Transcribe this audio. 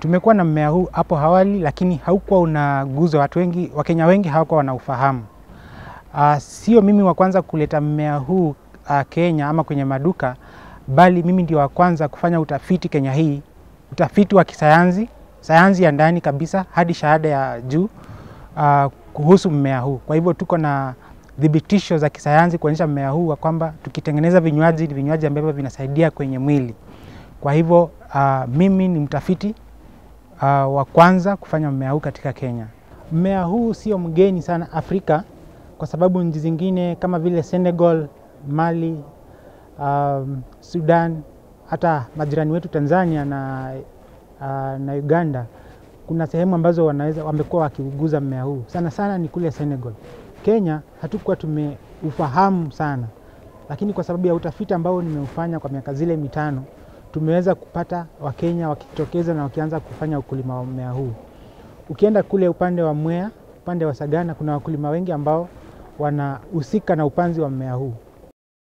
Tumekuwa na mmea huu hapo awali, lakini haukuwa unaguza watu wengi, Wakenya wengi hawakuwa wanaufahamu. Uh, sio mimi wa kwanza kuleta mmea huu uh, Kenya ama kwenye maduka, bali mimi ndio wa kwanza kufanya utafiti Kenya hii, utafiti wa kisayansi, sayansi ya ndani kabisa hadi shahada ya juu uh, kuhusu mmea huu. Kwa hivyo tuko na thibitisho za kisayansi kuonyesha mmea huu wa kwamba tukitengeneza vinywaji ni vinywaji ambavyo vinasaidia kwenye mwili. Kwa hivyo uh, mimi ni mtafiti uh, wa kwanza kufanya mmea huu katika Kenya. Mmea huu sio mgeni sana Afrika kwa sababu nchi zingine kama vile Senegal, Mali, um, Sudan, hata majirani wetu Tanzania na, uh, na Uganda kuna sehemu ambazo wanaweza wamekuwa wakiuguza mmea huu. Sana sana ni kule Senegal. Kenya hatukuwa tumeufahamu sana, lakini kwa sababu ya utafiti ambao nimeufanya kwa miaka zile mitano tumeweza kupata Wakenya wakitokeza na wakianza kufanya ukulima wa mmea huu. Ukienda kule upande wa Mwea, upande wa Sagana, kuna wakulima wengi ambao wanahusika na upanzi wa mmea huu.